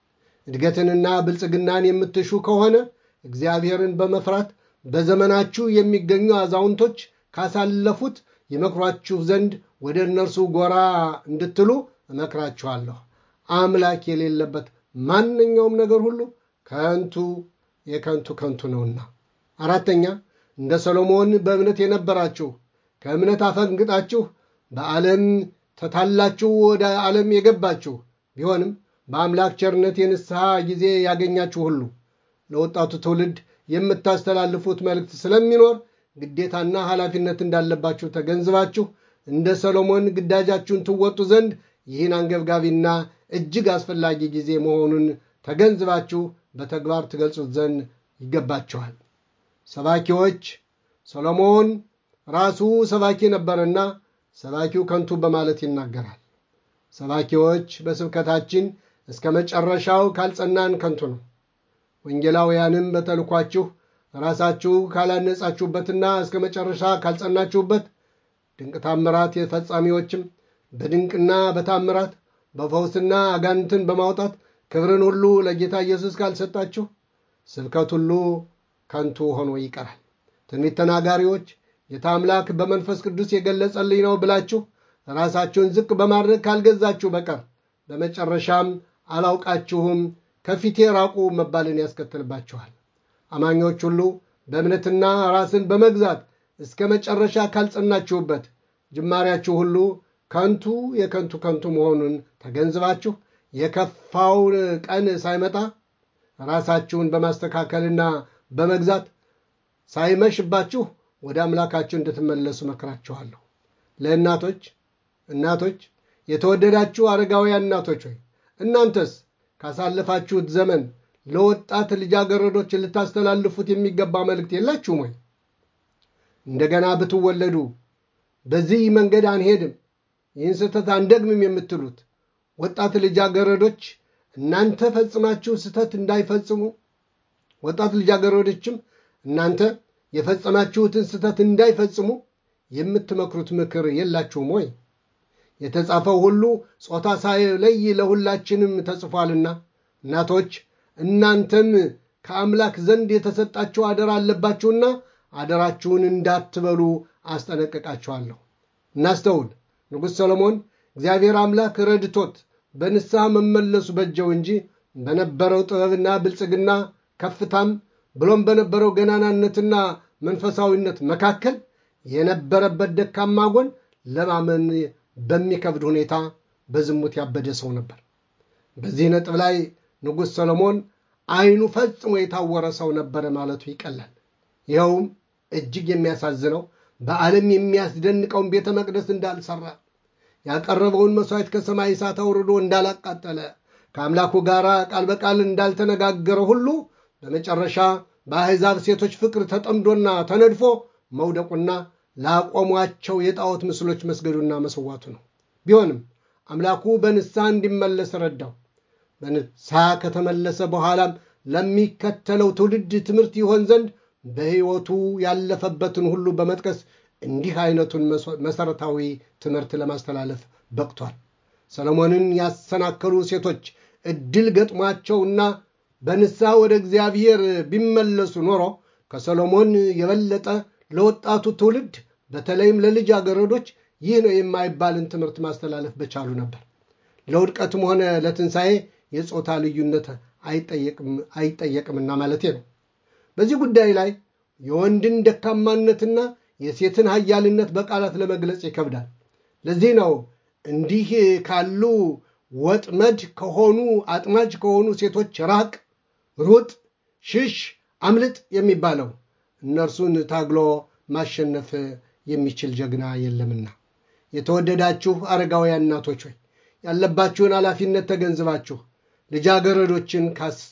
Speaker 1: እድገትንና ብልጽግናን የምትሹ ከሆነ እግዚአብሔርን በመፍራት በዘመናችሁ የሚገኙ አዛውንቶች ካሳለፉት ይመክሯችሁ ዘንድ ወደ እነርሱ ጎራ እንድትሉ እመክራችኋለሁ። አምላክ የሌለበት ማንኛውም ነገር ሁሉ ከንቱ የከንቱ ከንቱ ነውና። አራተኛ እንደ ሰሎሞን በእምነት የነበራችሁ ከእምነት አፈንግጣችሁ በዓለም ተታላችሁ ወደ ዓለም የገባችሁ ቢሆንም በአምላክ ቸርነት የንስሐ ጊዜ ያገኛችሁ ሁሉ ለወጣቱ ትውልድ የምታስተላልፉት መልእክት ስለሚኖር ግዴታና ኃላፊነት እንዳለባችሁ ተገንዝባችሁ እንደ ሰሎሞን ግዳጃችሁን ትወጡ ዘንድ ይህን አንገብጋቢና እጅግ አስፈላጊ ጊዜ መሆኑን ተገንዝባችሁ በተግባር ትገልጹት ዘንድ ይገባችኋል። ሰባኪዎች ሰሎሞን ራሱ ሰባኪ ነበርና ሰባኪው ከንቱ በማለት ይናገራል። ሰባኪዎች በስብከታችን እስከ መጨረሻው ካልጸናን ከንቱ ነው። ወንጌላውያንም በተልኳችሁ ራሳችሁ ካላነጻችሁበትና እስከ መጨረሻ ካልጸናችሁበት ድንቅ ታምራት የፈጻሚዎችም በድንቅና በታምራት በፈውስና አጋንንትን በማውጣት ክብርን ሁሉ ለጌታ ኢየሱስ ካልሰጣችሁ ስብከት ሁሉ ከንቱ ሆኖ ይቀራል። ትንቢት ተናጋሪዎች ጌታ አምላክ በመንፈስ ቅዱስ የገለጸልኝ ነው ብላችሁ ራሳችሁን ዝቅ በማድረግ ካልገዛችሁ በቀር በመጨረሻም አላውቃችሁም ከፊቴ ራቁ መባልን ያስከትልባችኋል። አማኞች ሁሉ በእምነትና ራስን በመግዛት እስከ መጨረሻ ካልጸናችሁበት ጅማሬያችሁ ሁሉ ከንቱ የከንቱ ከንቱ መሆኑን ተገንዝባችሁ የከፋውን ቀን ሳይመጣ ራሳችሁን በማስተካከልና በመግዛት ሳይመሽባችሁ ወደ አምላካችሁ እንድትመለሱ መክራችኋለሁ። ለእናቶች እናቶች፣ የተወደዳችሁ አረጋውያን እናቶች ሆይ እናንተስ ካሳለፋችሁት ዘመን ለወጣት ልጃገረዶች ልታስተላልፉት የሚገባ መልእክት የላችሁም ወይ? እንደገና ብትወለዱ በዚህ መንገድ አንሄድም፣ ይህን ስህተት አንደግምም የምትሉት ወጣት ልጃገረዶች እናንተ ፈጽማችሁ ስህተት እንዳይፈጽሙ ወጣት ልጃገረዶችም እናንተ የፈጸማችሁትን ስህተት እንዳይፈጽሙ የምትመክሩት ምክር የላችሁም ወይ? የተጻፈው ሁሉ ጾታ ሳይለይ ለሁላችንም ተጽፏልና እናቶች እናንተም ከአምላክ ዘንድ የተሰጣችሁ አደራ አለባችሁና አደራችሁን እንዳትበሉ አስጠነቅቃችኋለሁ። እናስተውል። ንጉሥ ሰሎሞን እግዚአብሔር አምላክ ረድቶት በንስሐ መመለሱ በጀው እንጂ በነበረው ጥበብና ብልጽግና ከፍታም ብሎም በነበረው ገናናነትና መንፈሳዊነት መካከል የነበረበት ደካማ ጎን ለማመን በሚከብድ ሁኔታ በዝሙት ያበደ ሰው ነበር። በዚህ ነጥብ ላይ ንጉሥ ሰሎሞን ዓይኑ ፈጽሞ የታወረ ሰው ነበረ ማለቱ ይቀላል። ይኸውም እጅግ የሚያሳዝነው በዓለም የሚያስደንቀውን ቤተ መቅደስ እንዳልሰራ፣ ያቀረበውን መሥዋዕት ከሰማይ እሳት አውርዶ እንዳላቃጠለ፣ ከአምላኩ ጋር ቃል በቃል እንዳልተነጋገረ ሁሉ በመጨረሻ በአሕዛብ ሴቶች ፍቅር ተጠምዶና ተነድፎ መውደቁና ላቆሟቸው የጣዖት ምስሎች መስገዱና መሰዋቱ ነው። ቢሆንም አምላኩ በንስሐ እንዲመለስ ረዳው። በንስሐ ከተመለሰ በኋላም ለሚከተለው ትውልድ ትምህርት ይሆን ዘንድ በሕይወቱ ያለፈበትን ሁሉ በመጥቀስ እንዲህ አይነቱን መሠረታዊ ትምህርት ለማስተላለፍ በቅቷል። ሰሎሞንን ያሰናከሉ ሴቶች ዕድል ገጥሟቸውና በንስሐ ወደ እግዚአብሔር ቢመለሱ ኖሮ ከሰሎሞን የበለጠ ለወጣቱ ትውልድ በተለይም ለልጃገረዶች ይህ ነው የማይባልን ትምህርት ማስተላለፍ በቻሉ ነበር። ለውድቀትም ሆነ ለትንሣኤ የጾታ ልዩነት አይጠየቅምና ማለቴ ነው። በዚህ ጉዳይ ላይ የወንድን ደካማነትና የሴትን ኃያልነት በቃላት ለመግለጽ ይከብዳል። ለዚህ ነው እንዲህ ካሉ ወጥመድ ከሆኑ አጥማጅ ከሆኑ ሴቶች ራቅ፣ ሩጥ፣ ሽሽ፣ አምልጥ የሚባለው እነርሱን ታግሎ ማሸነፍ የሚችል ጀግና የለምና። የተወደዳችሁ አረጋውያን እናቶች ሆይ ያለባችሁን ኃላፊነት ተገንዝባችሁ ልጃገረዶችን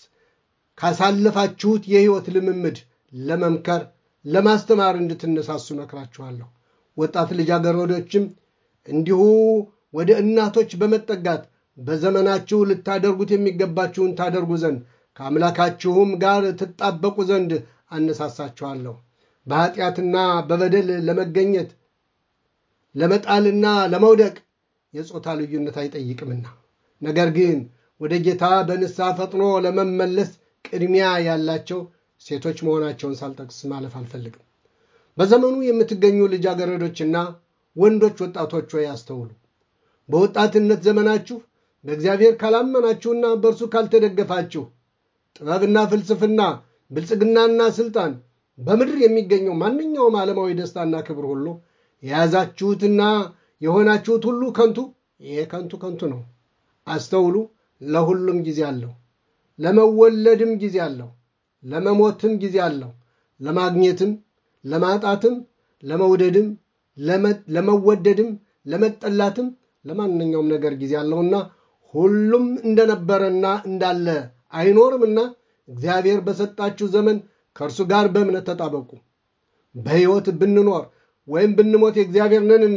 Speaker 1: ካሳለፋችሁት የሕይወት ልምምድ ለመምከር ለማስተማር እንድትነሳሱ መክራችኋለሁ። ወጣት ልጃገረዶችም እንዲሁ ወደ እናቶች በመጠጋት በዘመናችሁ ልታደርጉት የሚገባችሁን ታደርጉ ዘንድ ከአምላካችሁም ጋር ትጣበቁ ዘንድ አነሳሳችኋለሁ። በኃጢአትና በበደል ለመገኘት ለመጣልና ለመውደቅ የጾታ ልዩነት አይጠይቅምና። ነገር ግን ወደ ጌታ በንስሐ ፈጥኖ ለመመለስ ቅድሚያ ያላቸው ሴቶች መሆናቸውን ሳልጠቅስ ማለፍ አልፈልግም። በዘመኑ የምትገኙ ልጃገረዶችና ወንዶች ወጣቶች ሆይ አስተውሉ። በወጣትነት ዘመናችሁ በእግዚአብሔር ካላመናችሁና በእርሱ ካልተደገፋችሁ ጥበብና ፍልስፍና፣ ብልጽግናና ስልጣን፣ በምድር የሚገኘው ማንኛውም ዓለማዊ ደስታና ክብር ሁሉ የያዛችሁትና የሆናችሁት ሁሉ ከንቱ ይሄ ከንቱ ከንቱ ነው። አስተውሉ። ለሁሉም ጊዜ አለው። ለመወለድም ጊዜ አለው። ለመሞትም ጊዜ አለው። ለማግኘትም፣ ለማጣትም፣ ለመውደድም፣ ለመወደድም፣ ለመጠላትም ለማንኛውም ነገር ጊዜ አለውና ሁሉም እንደነበረና እንዳለ አይኖርምና እግዚአብሔር በሰጣችሁ ዘመን ከእርሱ ጋር በእምነት ተጣበቁ። በሕይወት ብንኖር ወይም ብንሞት የእግዚአብሔር ነንና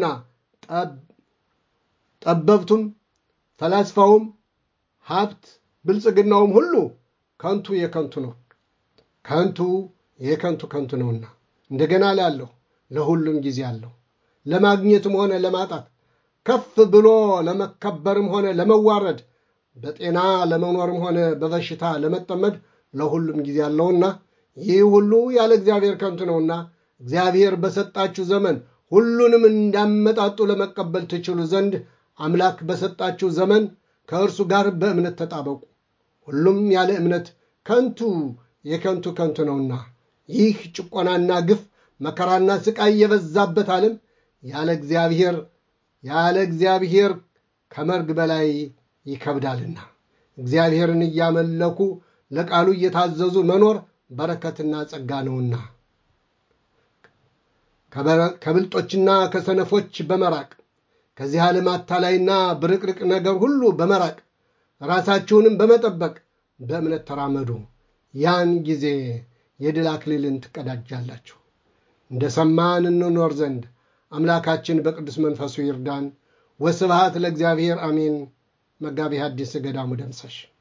Speaker 1: ጠበብቱም፣ ፈላስፋውም፣ ሀብት ብልጽግናውም ሁሉ ከንቱ የከንቱ ነው። ከንቱ የከንቱ ከንቱ ነውና እንደገና ላለሁ ለሁሉም ጊዜ አለው። ለማግኘትም ሆነ ለማጣት ከፍ ብሎ ለመከበርም ሆነ ለመዋረድ በጤና ለመኖርም ሆነ በበሽታ ለመጠመድ ለሁሉም ጊዜ አለውና ይህ ሁሉ ያለ እግዚአብሔር ከንቱ ነውና እግዚአብሔር በሰጣችሁ ዘመን ሁሉንም እንዳመጣጡ ለመቀበል ትችሉ ዘንድ አምላክ በሰጣችሁ ዘመን ከእርሱ ጋር በእምነት ተጣበቁ። ሁሉም ያለ እምነት ከንቱ የከንቱ ከንቱ ነውና ይህ ጭቆናና ግፍ መከራና ስቃይ የበዛበት ዓለም ያለ እግዚአብሔር ያለ እግዚአብሔር ከመርግ በላይ ይከብዳልና እግዚአብሔርን እያመለኩ ለቃሉ እየታዘዙ መኖር በረከትና ጸጋ ነውና ከብልጦችና ከሰነፎች በመራቅ ከዚህ ዓለም አታላይና ብርቅርቅ ነገር ሁሉ በመራቅ ራሳችሁንም በመጠበቅ በእምነት ተራመዱ። ያን ጊዜ የድል አክሊልን ትቀዳጃላችሁ። እንደ ሰማን እንኖር ዘንድ አምላካችን በቅዱስ መንፈሱ ይርዳን። ወስብሐት ለእግዚአብሔር አሜን። መጋቢ ሐዲስ ገዳሙ ደምሰሽ